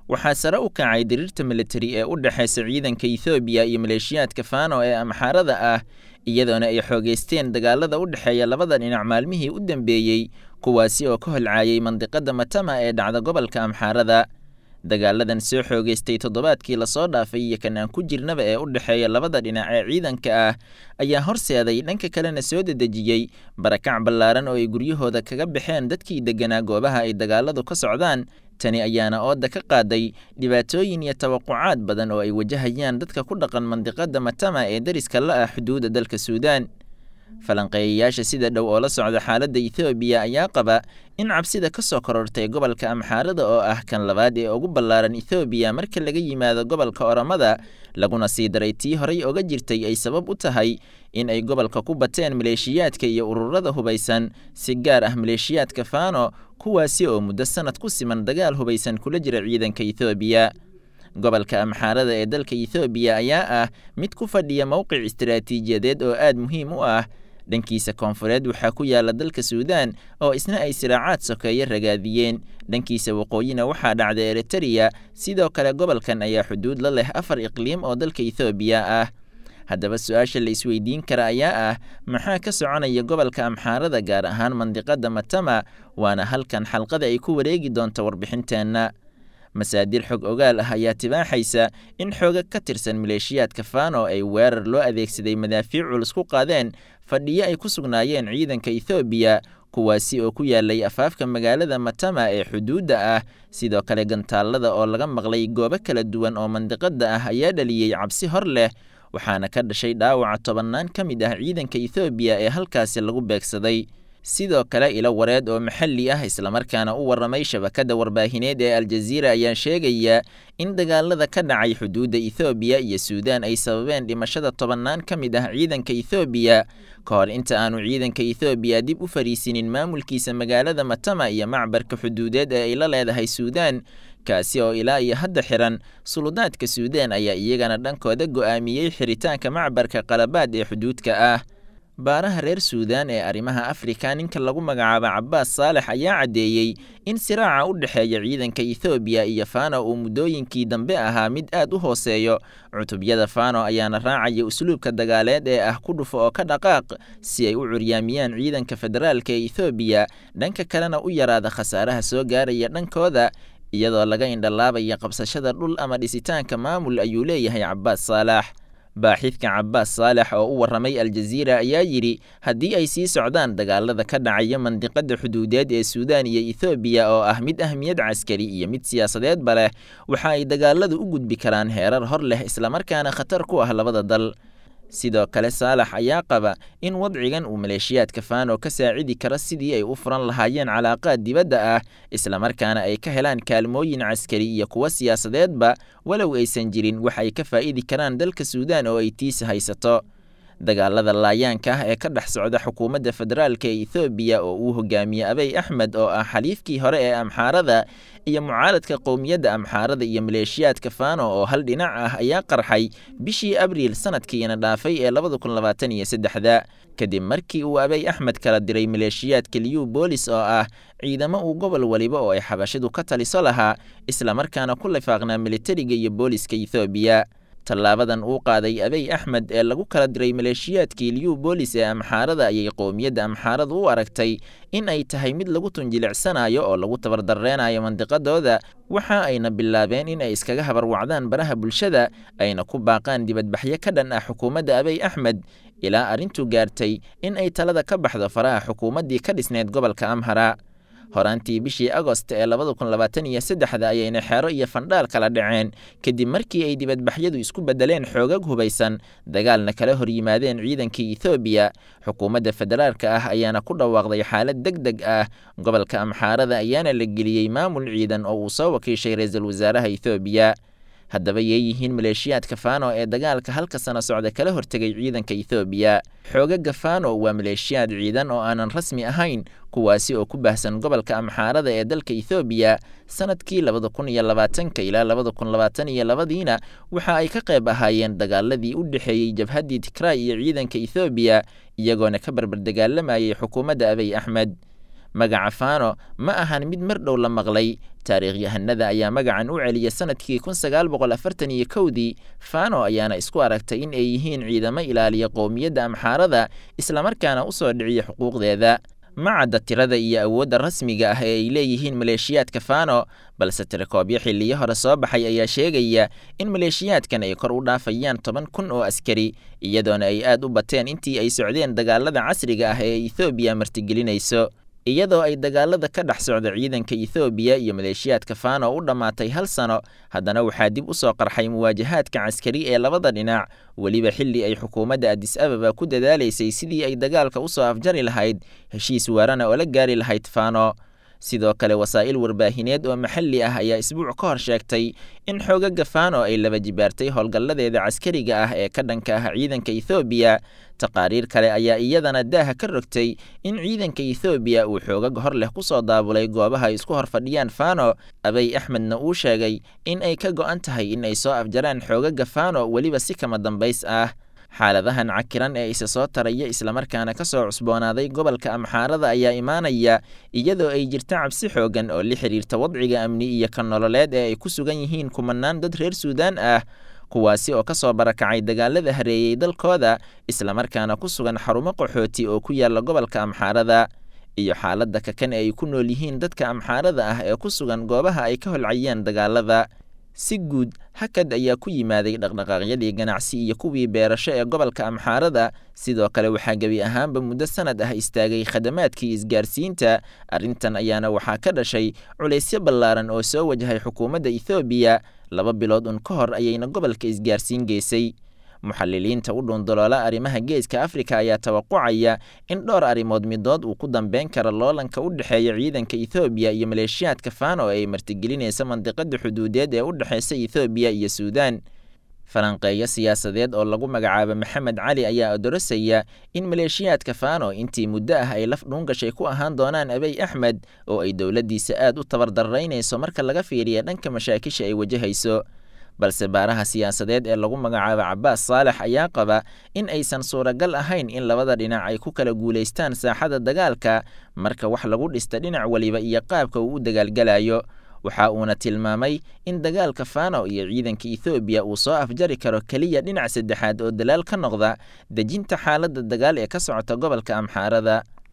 waxaa sare u kacay diriirta militari ee u dhexaysa ciidanka ethoobiya iyo maleeshiyaadka faano ee amxaarada ah iyadoona ay xoogeysteen dagaalada u dhexeeya labada dhinac maalmihii u dambeeyey kuwaasi oo ka holcaayay mandiqada matama ee dhacda gobolka amxaarada dagaaladan soo xoogeystay toddobaadkii lasoo dhaafay iyo kan aan ku jirnaba ee u dhexeeya labada dhinac ee ciidanka ah ayaa horseeday dhanka kalena soo dedejiyey barakac ballaaran oo ay guryahooda kaga baxeen dadkii degganaa goobaha ay dagaaladu ka socdaan tani ayaana ooda ka qaaday dhibaatooyin iyo tawaqucaad badan oo ay wajahayaan dadka ku dhaqan mandiqada matama ee dariska la ah xuduudda dalka suudaan falanqeeyayaasha sida dhow oo la socda xaaladda ethoobiya ayaa qaba in cabsida ka soo korortay gobolka amxaarada oo ah kan labaad ee ugu ballaaran ethoobiya marka laga yimaado gobolka oromada laguna sii daray tii horay oga jirtay ay sabab u tahay in ay gobolka ku bateen maleeshiyaadka iyo ururada hubaysan si gaar ah maleeshiyaadka faano kuwaasi oo muddo sanad ku siman dagaal hubaysan kula jira ciidanka ethoobiya gobolka amxaarada ee dalka ethoobiya ayaa ah mid ku fadhiya mowqic istaraatiijiyadeed oo aad muhiim u ah dhankiisa koonfureed waxaa ku yaala dalka suudaan oo isna ay siraacaad sokeeye ragaadiyeen dhankiisa waqooyina waxaa dhacda eritereya sidoo kale gobolkan ayaa xuduud la leh afar iqliim oo dalka ethoobiya ah haddaba su-aasha la isweydiin kara ayaa ah maxaa ka soconaya gobolka amxaarada gaar ahaan mandiqada matama waana halkan xalqada ay ku wareegi doonta warbixinteenna masaadir xog ogaal ah ayaa tibaaxaysa in xooga ka tirsan maleeshiyaadka faano ay weerar loo adeegsaday madaafiic culus ku qaadeen fadhiyo ay ku sugnaayeen ciidanka ethoobiya kuwaasi oo ku yaalay afaafka magaalada matama ee xuduudda ah sidoo kale gantaallada oo laga maqlay goobo kala duwan oo mandiqada ah ayaa dhaliyey cabsi hor leh waxaana ka dhashay dhaawaca tobannaan ka mid ah ciidanka ethoobiya ee halkaasi lagu beegsaday sidoo kale ilo wareed oo maxalli ah islamarkaana u warramay shabakadda warbaahineed ee aljaziira ayaa sheegaya in dagaalada ka dhacay xuduudda ethoobiya iyo suudaan ay sababeen dhimashada tobannaan ka mid ah ciidanka ethoobiya ka hor inta aanu ciidanka ethoobiya dib u fariisinin maamulkiisa magaalada matama iyo macbarka xuduudeed ee ay la leedahay suudaan kaasi oo ilaa iyo hadda xiran suludaadka suudaan ayaa iyagana dhankooda go'aamiyey xiritaanka macbarka qalabaad ee xuduudka ah baaraha reer suudaan ee arrimaha afrika ninka lagu magacaabo cabbaas saalex ayaa caddeeyey in siraaca u dhexeeya ciidanka ethoobiya iyo fano uu muddooyinkii dambe ahaa mid aad u hooseeyo cutubyada fano ayaana raacaya usluubka dagaaleed ee ah ku dhufo oo ka dhaqaaq si ay u curyaamiyaan ciidanka federaalka ee ethoobiya dhanka kalena u yaraada khasaaraha soo gaaraya dhankooda iyadoo laga indhalaabaya qabsashada dhul ama dhisitaanka maamul ayuu leeyahay cabbaas saalax baaxidka cabbaas saalex oo u warramay aljaziira ayaa yidhi haddii ay sii socdaan dagaalada ka dhacaya mandiqada xuduudeed ee suudaan iyo ethoobiya oo ah mid ahmiyad caskari iyo mid siyaasadeedba leh waxa ay dagaaladu u gudbi karaan heerar hor leh islamarkaana khatar ku ah labada dal sidoo kale saalax ayaa qaba in wadcigan uu maleeshiyaadka faano ka saacidi karo sidii ay u furan lahaayeen calaaqaad dibadda ah islamarkaana ay ka helaan kaalmooyin caskari iyo kuwo siyaasadeedba walow aysan jirin wax ay ka faa'idi karaan dalka suudaan oo ay tiisa haysato dagaalada laayaanka ah ee ka dhex socda xukuumadda federaalka ee ethoobiya oo uu hogaamiye abey axmed oo ah xaliifkii hore ee amxaarada iyo mucaaradka qowmiyadda amxaarada iyo maleeshiyaadka faano oo hal dhinac ah ayaa qarxay bishii abriil sanadkiina dhaafay ee labada kun labaatan iyo saddexda kadib markii uu abey axmed kala diray maleeshiyaadka liyu boolis oo ah ciidamo uu gobol waliba oo ay xabashidu ka taliso lahaa islamarkaana ku lifaaqnaa militariga iyo booliska ethoobiya tallaabadan uu qaaday abey axmed ee lagu kala diray maleeshiyaadkii liyu boolis ee amxaarada ayay qowmiyadda amxaarada u aragtay in ay tahay mid lagu tunjilicsanayo oo lagu tabardarreenayo mandiqadooda waxa ayna bilaabeen in ay iskaga habarwacdaan baraha bulshada ayna ku baaqaan dibadbaxyo ka dhan ah xukuumadda abey axmed ilaa arrintu gaartay in ay talada ka baxdo faraha xukuumaddii ka dhisneyd gobolka amhara horaantii bishii agost ee labada kun labaatan iyo saddexda ayayna xeero iyo fandhaal kala dhaceen kadib markii ay dibadbaxyadu isku beddeleen xoogag hubaysan dagaalna kala hor yimaadeen ciidankii ethoobiya xukuumadda federaalka ah ayaana ku dhawaaqday xaalad deg deg ah gobolka amxaarada ayaana la geliyey maamul ciidan oo uu soo wakiishay ra-iisul wasaaraha ethoobiya haddaba yeeyihiin maleeshiyaadka faano ee dagaalka halka sano socda kala hortegay ciidanka ethoobiya xoogaga faano waa maleeshiyaad ciidan oo aanan rasmi ahayn kuwaasi oo ku baahsan gobolka amxaarada ee dalka ethoobiya sanadkii labada kun iyo labaatanka ilaa labada kun labaatan iyo labadiina waxa ay ka qayb ahaayeen dagaaladii u dhexeeyey jabhaddii tigraay iyo ciidanka ethoobiya iyagoona ka barbardagaalamayay xukuumadda abey axmed magaca fano ma ahan mid mar dhow la maqlay taariikhyahanada ayaa magacan u celiya sanadkii kun sagaal boqol afartan iyo kowdii fano ayaana isku aragtay in ay yihiin ciidamo ilaaliya qowmiyadda amxaarada islamarkaana u soo dhiciya xuquuqdeeda ma cadda tirada iyo awoodda rasmiga ah ee ay leeyihiin maleeshiyaadka fano balse tirakoobyo xilliyo hore soo baxay ayaa sheegaya in maleeshiyaadkan ay kor u dhaafayaan toban kun oo askari iyadoona ay aad u bateen intii ay socdeen dagaalada casriga ah ee ethoobiya martigelinayso iyadoo ay dagaalada ka dhex socda ciidanka ethoobiya iyo maleeshiyaadka fano u dhammaatay hal sano haddana waxaa dib u soo qarxay muwaajahaadka caskari ee labada dhinac weliba xilli ay xukuumadda adis ababa ku dadaalaysay sidii ay dagaalka u soo afjari lahayd heshiis waarana oo la gaari lahayd fano sidoo kale wasaa'il warbaahineed oo maxalli ah ayaa isbuuc ka hor sheegtay in xoogaga fano ay laba jibaartay howlgalladeeda caskariga ah ee ka dhanka ah ciidanka ethoobiya taqaariir kale ayaa iyadana daaha ka rogtay in ciidanka ethoobiya uu xoogag hor leh ku soo daabulay goobaha ay isku hor fadhiyaan fano abay axmedna uu sheegay in ay ka go'an tahay in ay soo afjaraan xoogaga fano weliba si kama dambays ah xaaladahan cakiran ee isa soo taraya islamarkaana ka soo cusboonaaday gobolka amxaarada ayaa imaanaya iyadoo ay jirta cabsi xoogan oo la xiriirta wadciga amni iyo ka nololeed ee ay ku sugan yihiin kumanaan dad reer suudaan ah kuwaasi oo ka soo barakacay dagaalada hareeyey dalkooda islamarkaana ku sugan xarumo qaxooti oo ku yaala gobolka amxaarada iyo xaaladda kakan ee ay ku nool yihiin dadka amxaarada ah ee ku sugan goobaha ay ka holcayeen dagaalada si guud hakad ayaa ku yimaaday dhaqdhaqaaqyadii ganacsi iyo kuwii beerasho ee gobolka amxaarada sidoo kale waxaa gebi ahaanba muddo sanad ah istaagay khadamaadkii isgaarsiinta arrintan ayaana waxaa ka dhashay culaysyo ballaaran oo soo wajahay xukuumadda ethoobiya laba bilood un ka hor ayayna gobolka isgaarsiin geysay muxaliliinta u dhuundaloola arrimaha geeska afrika ayaa tawaqucaya in dhowr arrimood midood uu ku dambeyn karo loolanka u dhexeeya ciidanka ethoobiya iyo maleeshiyaadka fano ee ay martigelinaysa mandiqada xuduudeed ee u dhexeysa ethoobiya iyo suudaan falanqeeyo siyaasadeed oo lagu magacaabo maxamed cali ayaa odorosaya in maleeshiyaadka fano intii muddo ah ay laf dhuungashay ku ahaan doonaan abey axmed oo ay dowladdiisa aad u tabardaraynayso marka laga fiiriya dhanka mashaakisha ay wajahayso balse baaraha siyaasadeed ee lagu magacaabo cabaas saalex ayaa qaba in aysan suuragal ahayn in labada dhinac ay ku kala guulaystaan saaxada dagaalka marka wax lagu dhista dhinac weliba iyo qaabka uu u dagaalgalayo waxa uuna tilmaamay in dagaalka fano iyo ciidanka ethoobiya uu soo afjari karo keliya dhinac saddexaad oo dalaal ka noqda dejinta xaaladda dagaal ee ka socota gobolka amxaarada